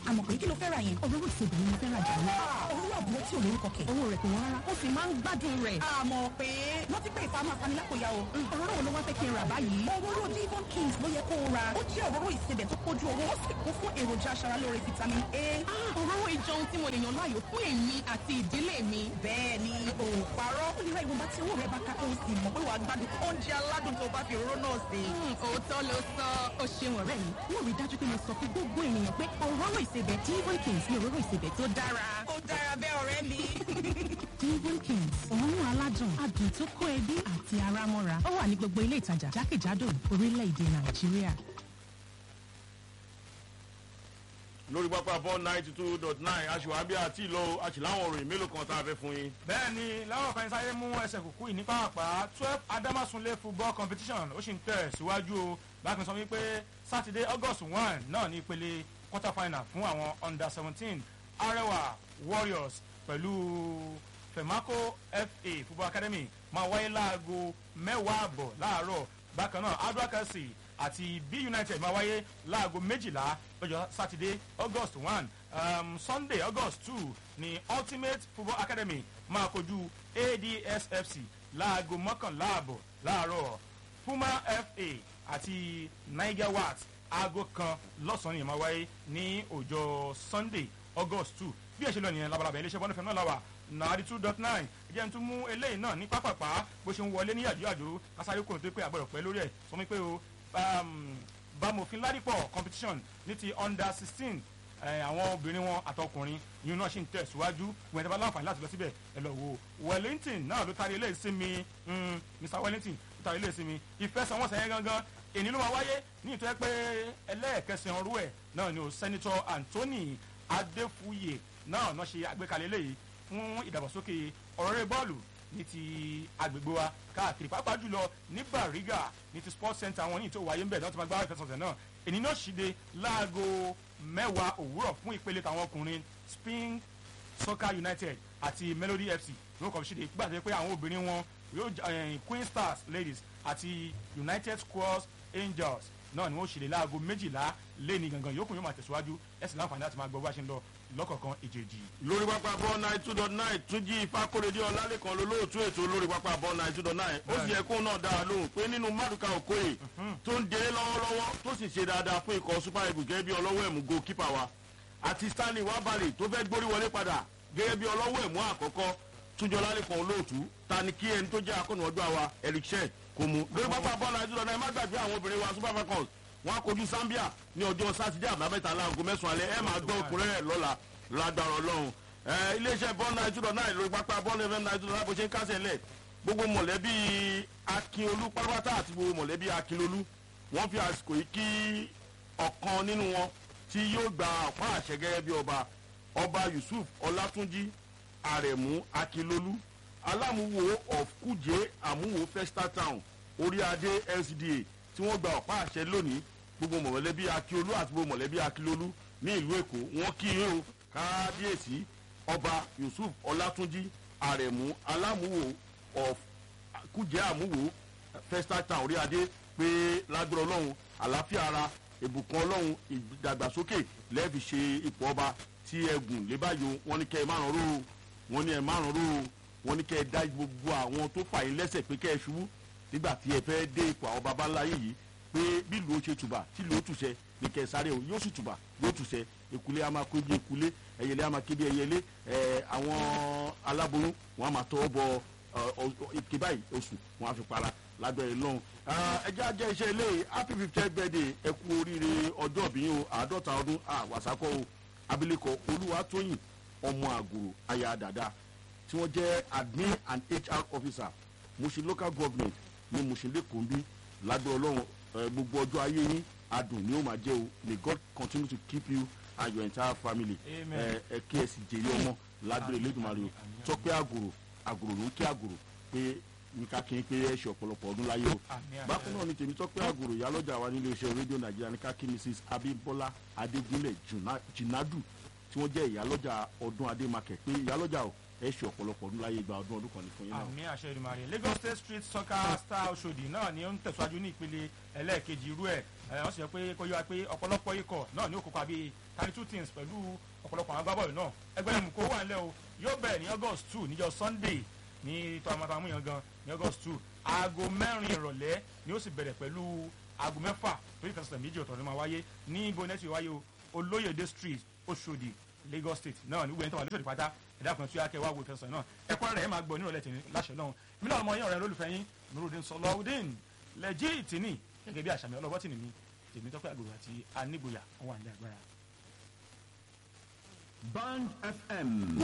àmọ̀ pé kí ló fẹ́ ra yẹn. òróró ìsebẹ̀ ni mo fẹ́ ra jù lọ. òróró àbúrò tí ò lórúkọ kẹ̀. owó rẹ̀ kò wọ́n rárá ó sì máa ń gbádùn rẹ̀. àmọ̀ pé wọ́n ti pé ìfàmù afanilákòyà o. òróró wo ló wá fẹ́ kí n rà báyìí. òróró Devon Kings ló yẹ kó o ra. ó jẹ́ òróró ìsebẹ̀ tó kójú owó ó sì kún fún èròjà aṣaralóore vitamin A. òróró ìjọ ohun tí mo lè yàn láàyò fún èmi àti ìdílé mi. bẹ́ẹ̀ ni o ò parọ́. ó lè ra ìwọ̀nba tí owó rẹ̀ bá ká kó o sì mọ̀ pé wàá gbádùn oúnjẹ aládùn tó bá fi òróró náà sè. òótọ́ ló sọ ó ṣeun ọ̀rẹ́ mi. wọ́n rí dájú pé mo sọ fún gbogbo ènìyàn pé òróró ìsebẹ̀ Devon Kings ni òróró ìsebẹ̀ tó dára. ó dára bẹ́ẹ̀ ọ̀rẹ́ mi. Devon Kings òórùn aládùn adùn tó kó ẹbí àti ara mọ́ra ó wà ní gbogbo ilé ìtajà jákèjádò orílẹ̀-èdè Nàìjíríà. lórí pápá ball ninety two dot nine aṣèwábí àti ìlọ àṣìláwọn òròyìn mélòó kan tá a fẹ́ fún yín. bẹ́ẹ̀ ni láwọn kan sáré mú ẹsẹ̀ kúkú yìí ní pàápàá twelve adamasunle football competition ó sì ń tẹ̀ síwájú o bákan sọ wípé saturday august one náà ní ìpele quarter final fún àwọn under seventeen arewa warriors pẹ̀lú femaco fa football academy máa wáyé láago mẹ́wàá àbọ̀ láàárọ̀ bákan náà adrakasi àti b united máa wáyé láago méjìlá lọ́jọ́ sátidé august one um, sunday august two ní ultimate football academy máa kojú adsfc láago mọ́kànlá àbọ̀ láàárọ̀ puma fa àti niger wat aago kan lọ́sàn-án yẹn máa wáyé ní ọjọ́ sunday august two bí ẹ ṣe lọ nìyẹn labalábẹ́ iléeṣẹ́ bọ́ndẹ̀fẹ́ náà làwà nàárí two dot nine jẹ́ n tún mú eléyìí náà ní pápápá bó ṣe ń wọlé ní yàjóyàjó kásáré kò tó pé àgbọ̀dọ̀ pẹ́ lórí ẹ̀ sọ mi pé o bámòfin ládìpọ̀ competition ní ti under sixteen àwọn obìnrin wọn àtọkùnrin yìí náà ṣì ń tẹ̀síwájú wọn ẹ̀dá bá láǹfààní láti lọ síbẹ̀ ẹ lọ wo wellington náà ló tarí eléyìí sí mi mr wellington ló tarí eléyìí sí mi ìfẹsẹ̀wọnsẹ̀ yẹn gangan èyí ló máa wáyé ní ìtọ́ pé ẹlẹ́ẹ̀kẹsàn-án rú ẹ̀ náà ni o senator anthony adéfúyè náà náà ṣe àgbékalẹ̀ eléyìí fún ìdàgbàsókè ọ̀rọ̀ bọ́ọ̀lù ní ti agbègbè wa káàkiri pàápàá jùlọ ní bariga ní ti sports center wọn ní ìtò wáyé ń bẹ̀ náà ti máa gbá ìfẹsọ̀sẹ̀ náà èyí náà ṣìde láago mẹ́wàá òwúrọ̀ fún ìpele tàwọn ọkùnrin spring soccer united àti melody fc ló kọ́ ṣìde gbà pé àwọn obìnrin wọn yóò queen stars ladies àti united squares angels náà ni wọ́n ṣìde láago méjìlá lẹ́ni gangan yòókù yóò máa tẹ̀síwájú ẹ̀sìn láǹfààní láti máa gbọ́ bá ṣe ń lọ lọ́kọ̀ọ̀kan ìjèjì. lórí pápá ball nine two dot nine túnjí ifákòrèdé ọlálẹ́kan lolóòtú ètò lórí pápá ball nine two dot nine ó sì yẹ kó náà dára lóhùn pé nínú mádùúkà òkòyè tó ń dé lọ́wọ́lọ́wọ́ tó sì ṣe dáadáa fún ikọ̀ super eagles gẹ́gẹ́ bí ọlọ́wọ́ ẹ̀mú goalkeeper wa àti stanley wabale tó fẹ́ gbórí wọlé padà gẹ́gẹ́ bí ọlọ́wọ́ ẹ̀mú àkọ́kọ́ túnjọ lálẹ́kan olóòtú ta ni kí ẹni tó jẹ́ akọ́nùwọ́gbà wa eric shen kò mú lórí pápá ball nine two dot nine má gbàgbé àwọn obìnrin wa super falcons wọn á kojú zambia ní ọjọ́ sátidé àbámẹ́ta láago mẹ́sàn-án alẹ́ ẹ máa gbọ́ ọkùnrin rẹ̀ lọ́la ládàrọ̀ ọlọ́run iléeṣẹ́ bọ́ọ̀lù náà ìtúdọ̀ náà lórí pápá bọ́ọ̀lù fm náà ìtúdọ̀ náà bó ṣe ń kásẹ̀ lẹ̀ gbogbo mọ̀lẹ́bí akínolú pátápátá àti gbogbo mọ̀lẹ́bí akínolú wọ́n fi àsìkò yìí kí ọ̀kan nínú wọn tí yóò gba ọ̀pá àṣẹ gẹ́gẹ́ bí ọba ọba yusuf ọlátúnjí àrẹ̀mú akínlolú alámúwò of kújẹ́ àmúwò festa town orí adé lcda tí wọ́n gba ọ̀pá àṣẹ lónìí gbogbo mọ̀lẹ́bí akínolú àti gbogbo mọ̀lẹ́bí akínlolú ní ìlú èkó wọ́n kí yín o kábíyèsí ọba yusuf ọlátúnjí àrẹ̀mú alámúwò of kújẹ́ àmúwò festa town orí adé pé lágbára ọlọ́run àlàáfíà ara ìbùkún ọlọ́run ìdàgbàsókè lẹ́ẹ̀fi ṣe ipò ọba tí ẹgùn lébàyò wọn ní kẹ́ ẹ márùn ró wọn ní ẹ márùn ró wọn ní kẹ́ ẹ dá gbogbo àwọn tó fà yín lẹ́sẹ̀ pé kẹ́ ẹ ṣubú nígbà tí ẹ fẹ́ dé ipò àwọn baba ńlá yìí pé bí ìlú ó ṣe tùbà tí ìlú ó tùṣẹ ní kẹ́ ẹ sáré o yóò sì tùbà yóò tùṣẹ ekulé a máa kó bí ekulé ẹyẹlé a máa ké bí ẹyẹlé ẹ àwọn aláboyún wọn a máa tọwọ́ bọ ike báyìí oṣù wọn a fi para lágbẹ̀rẹ̀ lọ́hùn. ẹjẹ́ ajẹ́ iṣẹ́ ilé happy fifty birthday ẹ kú oríire ọjọ́ bí o àádọ́ta ọdún àwàsákọ́ o abilékọ olúwatóyìn ọmọ àgùrò aya dada tí wọ́n jẹ́ admin and hr officer mushin local government ní mushin lẹ́kọ̀ọ́ bí lágbẹ̀rẹ̀ lọ́hùn gbogbo ọjọ́ ayé yín adùn ni ó máa jẹ́ o may god continue to keep you and your entire family ẹ kí ẹ sì jèrè ọmọ lágbẹ̀rẹ̀ lẹ́dùnmarè o tọ́pẹ́ àgùrò àgùrò ló ń kí àgùrò pé nǹkan kí n pé ẹ ṣe ọ̀pọ̀lọpọ̀ ọdún láyé o bákan náà ni tèmi tọ́pẹ́ àgùrò ìyálọ́jà wa nílé iṣẹ́ rédíò nàìjíríà ní kákí mrs abimbola adégúnlẹ̀ jìnnádù tí wọ́n jẹ́ ìyálọ́jà ọdún adémakẹ̀ pé ìyálọ́jà o ẹ ṣe ọ̀pọ̀lọpọ̀ ọdún láyé gba ọdún ọdún kan ní fún yín náà. àmì àṣẹ ìdùmarè lagos state street soccer star oṣòdì náà ni ó ń tẹ̀síwájú ní ìpele ẹlẹ́ẹ̀kejì irú ẹ̀ ẹ̀ wọ́n sì yẹ pé kó yọ wa pé ọ̀pọ̀lọpọ̀ ikọ̀ náà ní ó kópa bíi thirty two teams pẹ̀lú ọ̀pọ̀lọpọ̀ àwọn agbábọ́ọ̀lù náà ẹgbẹ́ mú kó wà nílẹ̀ o yóò bẹ̀rẹ̀ ní august two níjọ́ sunday ní tọ́mọtàmú yẹn gan ní august two aago mẹ́rin ìrọ̀lẹ́ ni ó sì bẹ̀rẹ̀ pẹ̀lú aago mẹ́fà torí ìfẹsẹ̀sẹ̀ méjì ọ̀tọ̀ ló máa wáyé ní ibo nẹ́tì wáyé o olóyèdè street oṣòdì lagos state náà ní wẹ́n tó wà lóṣòdì pátá ẹ̀dá kan tí a kẹ́ wá wo ìfẹsẹ̀ náà ẹ̀kọ́ rẹ̀ ẹ̀ máa gbọ́ nírọ̀lẹ́ tìní láṣẹ náà èmi náà ọmọ yín ọ̀rẹ́ lólùfẹ́ yín nurudin sọlọ́ọ̀dín lẹ́jì tìní gẹ́gẹ́ bí àṣàmì ọlọ́bọ́ tìní mi tèmi tọ́pẹ́ àgbèrò àti anígboyà wọn wà ní agbára. Band FM